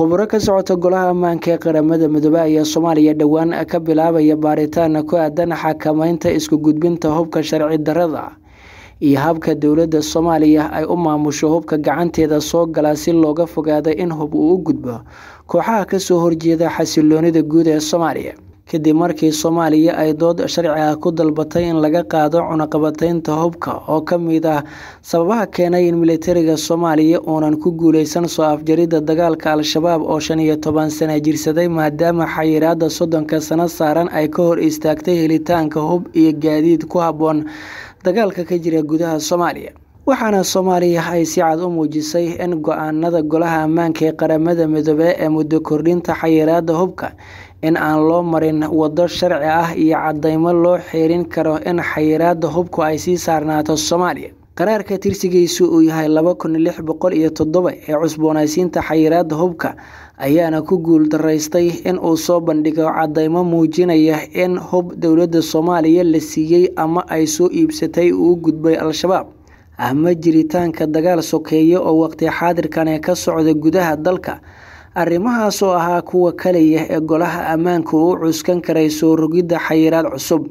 khuburo ka socota golaha ammaanka ee qaramada midoobe ayaa soomaaliya dhowaan ka bilaabaya baaritaana ku aadan xakameynta isku gudbinta hubka sharci darrada iyo habka dowladda soomaaliya ay u maamusho hubka gacanteeda soo gala si looga fogaado in hub uu u gudbo kooxaha kasoo horjeeda xasiloonida guud ee soomaaliya kadib markii soomaaliya ay dood sharci ah ku dalbatay in laga qaado cunaqabateynta hubka oo ka mid ah sababaha keenay in militariga soomaaliya uunan ku guuleysan soo afjaridda dagaalka al-shabaab oo shan iyo toban sana jirsaday maadaama xayiraada soddonka sano saaran ay ka hor istaagtay helitaanka hub iyo gaadiid ku habboon dagaalka ka jira gudaha soomaaliya waxaana soomaaliya ay si cad u muujisay in go-aanada golaha ammaanka ee qaramada midoobe ee muddo kordhinta xayiraada hubka in aan loo marin waddo sharci ah iyo cadeymo loo xeerin karo in xayiraada hubku ay sii saarnaato soomaaliya qaraarka tirsigiisu uu yahay laba kun lix boqol iyo toddoba ee cusboonaysiinta xayiraada hubka ayaana ku guul daraystay in uu soo bandhigo cadeymo muujinaya in hub dowladda soomaaliya la siiyey ama ay soo iibsatay uu gudbay al-shabaab ama jiritaanka dagaal sokeeye oo waqti xaadirkane ka socda gudaha dalka arrimahaas oo ahaa kuwa kaliya ee golaha ammaanka uu cuskan karay soo rogidda xayiraad cusub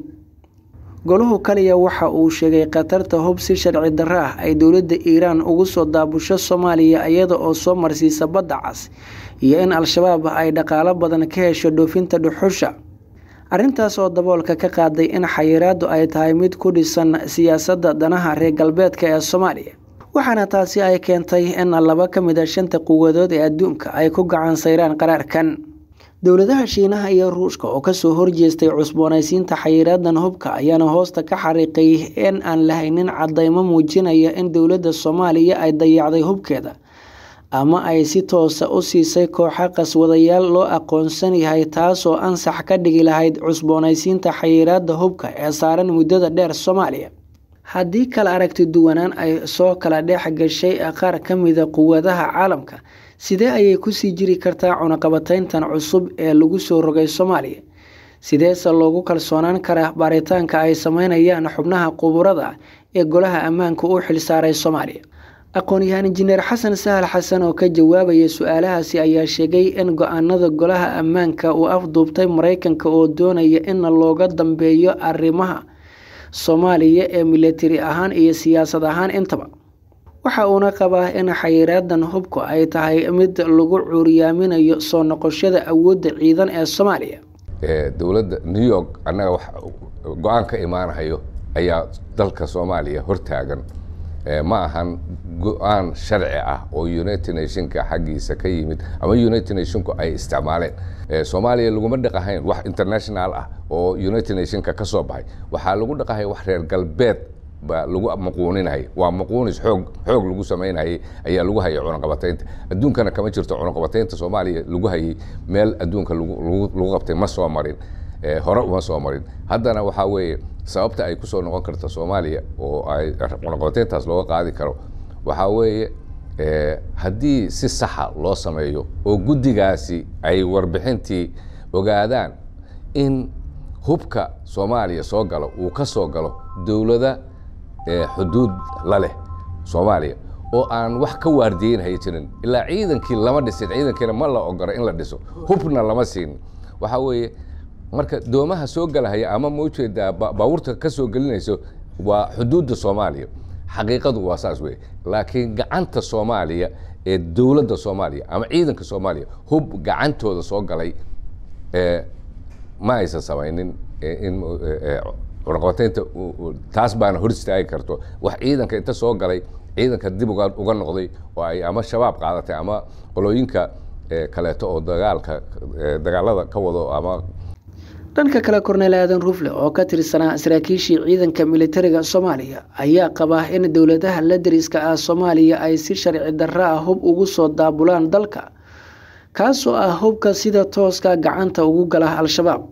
goluhu kaliya waxa uu sheegay khatarta hub si sharci darro ah ay dowladda iiraan ugu soo daabusho soomaaliya iyada oo soo marsiisa badda cas iyo in al-shabaab ay dhaqaalo badan ka hesho dhoofinta dhuxusha arrintaas oo daboolka ka qaaday in xayiraaddu ay tahay mid ku dhisan siyaasadda danaha reer galbeedka ee soomaaliya waxaana taasi ay keentay in laba ka mid a shanta quwadood ee adduunka ay ku gacan sayraan qaraarkan dowladaha shiinaha iyo ruushka oo kasoo horjeestay cusboonaysiinta xayiraadan hubka ayaana hoosta ka xariiqay in aan lahaynin cadeymo muujinaya in dowladda soomaaliya ay dayacday hubkeeda ama ay si toosa u siisay kooxa qaswadayaal loo aqoonsan yahay taasoo ansax ka dhigi lahayd cusboonaysiinta xayiraada hubka ee saaran muddada dheer soomaaliya haddii kala aragti duwanaan ay soo kala dhex gashay qaar ka mida quwadaha caalamka sidee ayay kusii jiri kartaa cunaqabateyntan cusub ee lagu soo rogay soomaaliya sideese loogu kalsoonaan karaa baaritaanka ay sameynayaan xubnaha quburada ee golaha ammaanka u xilsaaray soomaaliya aqoon-yahaan injineer xasan sahal xasan oo ka jawaabaya su-aalahaasi ayaa sheegay in go-aanada golaha ammaanka uu afduubtay mareykanka oo doonaya in looga dambeeyo arrimaha soomaaliya ee militari ahaan iyo siyaasad ahaan intaba waxa uuna qabaa in xayiraadan hubku ay tahay mid lagu cuuriyaaminayo soo noqoshada awoodda ciidan ee soomaaliya dowladda new york annaga wax go-aan ka imaanahayo ayaa dalka soomaaliya hortaagan ma ahan go-aan sharci ah oo united nationka xaggiisa ka yimid ama united nationku ay isticmaaleen soomaaliya laguma dhaqahayn wax international ah oo united nationka ka soo baxay waxaa lagu dhaqahay wax reer galbeed baa lagu maquuninayay waa maquunis xoog xoog lagu samaynayay ayaa lagu hayay cunaqabateynta adduunkana kama jirto cunaqabateynta soomaaliya lagu hayay meel adduunka lagu qabtay ma soo marin hore uma soo marin haddana waxaa weeye sababta ay kusoo noqon karta soomaaliya oo ay cunaqabateyntaas looga qaadi karo waxaa weeye haddii si saxa loo sameeyo oo guddigaasi ay warbixintii ogaadaan in hubka soomaaliya soo galo uu ka soo galo dowlada xuduud la leh soomaaliya oo aan wax ka waardiyeynhaya jirin ilaa ciidankii lama dhisin ciidankiina ma la ogolo in la dhiso hubna lama siin waxaa weeye marka doomaha soo galahaya ama ma ujeedaa baabuurta ka soo gelinayso waa xuduudda soomaaliya xaqiiqadu waa saas wey laakiin gacanta soomaaliya ee dowladda soomaaliya ama ciidanka soomaaliya hub gacantooda soo galay ma aysan samaynin in cunaqabateynta taas baana hor istaagi karto wax ciidanka inta soo galay ciidanka dib uga noqday oo ay ama shabaab qaadatay ama qolooyinka kaleeto oo dagaalka dagaalada ka wado ama dhanka kale korneel aadan rufle oo ka tirsanaa saraakiishii ciidanka militariga soomaaliya ayaa qabaa in dowladaha la dariska ah soomaaliya ay si sharci darro ah hub ugu soo daabulaan dalka kaasoo ah hubka sida tooska gacanta ugu gala al-shabaab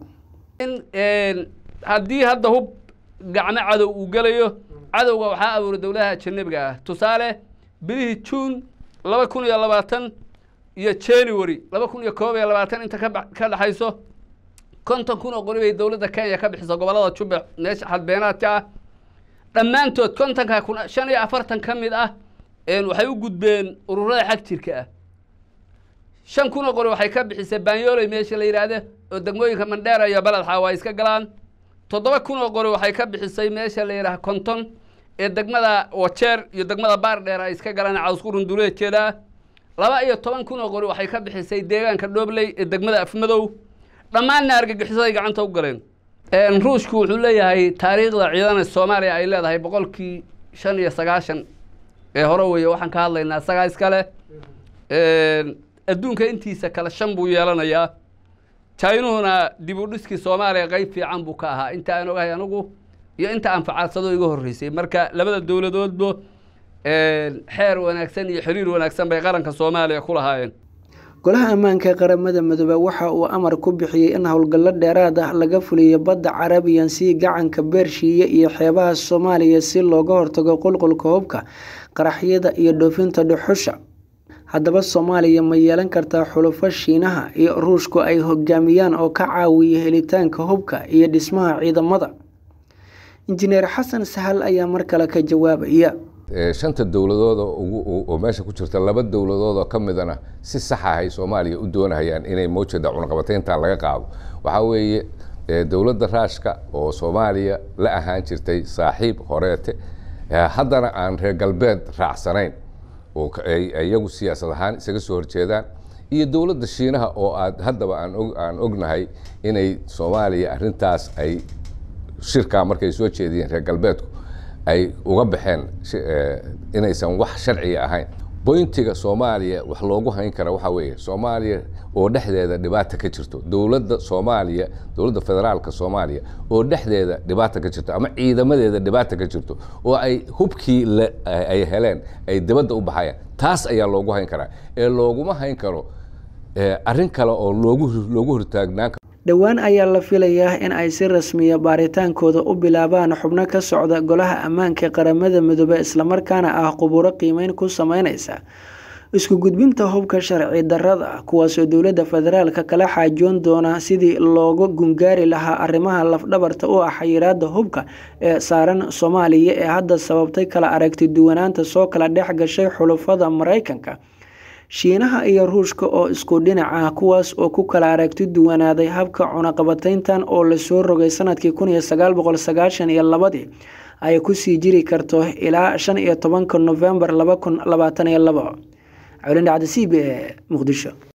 haddii hadda hub gacmo cadow uu gelayo cadowga waxaa abuuray dowladaha ajanabiga ah tusaale bilihii juun laba kun iyo labaatan iyo january laba kun iyo koob iyo labaatan inta ka dhexayso konton kun oo qori bay dowladda kenya ka bixisa gobollada jubbac meesha xadbeenaadka ah dhammaantood kontonka kun shan iyo afartan ka mid ah waxay u gudbeen ururada xag jirka ah shan kun oo qori waxay ka bixisay baanyooley meesha la yidhaahdo oo degmooyinka mandheera iyo baled xaawa ay iska galaan toddoba kun oo qori waxay ka bixisay meesha la yidhaha konton ee degmada wajeer iyo degmada baardheer ay iska galaan cawsqurun duleedkeeda laba iyo toban kun oo qori waxay ka bixisay deegaanka dhoobley ee degmada afmadow dhammaanna argagixisaday gacanta u galeen ruushku wuxuu leeyahay taariikhda ciidana soomaaliya ay leedahay boqolkii shan iyo sagaashan ee hore weeye waxaan ka hadlaynaa isagaa iskale adduunka intiisa kale shan buu yeelanayaa jainuhuna dib u dhiskii soomaaliya qeyb fiican buu ka ahaa inta aan ogahay anigu iyo inta aan facaadsado iga horreysay marka labada dowladoodba xeer wanaagsan iyo xiriir wanaagsan bay qaranka soomaaliya ku lahaayeen golaha ammaanka qaramada midoobe waxa uu amar ku bixiyey in howlgallo dheeraad ah laga fuliyo badda carabiyan si gacanka beershiiya iyo xeebaha soomaaliya si looga hortago qulqulka hubka qaraxyada iyo dhoofinta dhuxusha haddaba soomaaliya ma yeelan kartaa xulufo shiinaha iyo ruushku ay hogaamiyaan oo ka caawiya helitaanka hubka iyo dhismaha ciidamada injineer xasan sahal ayaa mar kale ka jawaabaya shanta dowladood oo meesha ku jirta laba dowladood oo ka midana si sax ahay soomaaliya u doonahayaan inay mawjada cunaqabateynta laga qaado waxaa weeye dowladda raashka oo soomaaliya la ahaan jirtay saaxiib horeete haddana aan reer galbeed raacsanayn oo iyagu siyaasad ahaan isaga soo horjeedaan iyo dowladda shiinaha oo aad haddaba aan ognahay inay soomaaliya arintaas ay shirkaa markay soo jeediyeen reer galbeedku ay uga baxeen inaysan wax sharciga ahayn boyntiga soomaaliya wax loogu hayn kara waxaa weeye soomaaliya oo dhexdeeda dhibaata ka jirto dowladda soomaaliya dowladda federaalka soomaaliya oo dhexdeeda dhibaata ka jirto ama ciidamadeeda dhibaata ka jirto oo ay hubkii ay heleen ay dibadda u baxayaan taas ayaa loogu hayn karaa ee looguma hayn karo arrin kale oo loogu loogu hortaagnaan karo dhowaan ayaa la filayaa in ay si rasmiya baaritaankooda u bilaabaan xubno ka socda golaha ammaanka qaramada midoobe islamarkaana ah quburo qiimeyn ku sameyneysa isku gudbinta hubka sharci darada kuwaasoo dowladda federaalka kala xaajoon doona sidii looga gungaari lahaa arrimaha lafdhabarta u ah xayiraada hubka ee saaran soomaaliya ee hadda sababtay kala aragti duwanaanta soo kala dhex gashay xulufada mareykanka shiinaha iyo ruushka oo isku dhinac ah kuwaas oo ku kala aragti duwanaaday habka cunaqabateyntan oo lasoo rogay sanadkii kun iyo sagaal boqol sagaashan iyo labadii ay kusii jiri karto ilaa shan iyo tobanka novembar laba kun labaatan iyo labo colindhacda c b e muqdisho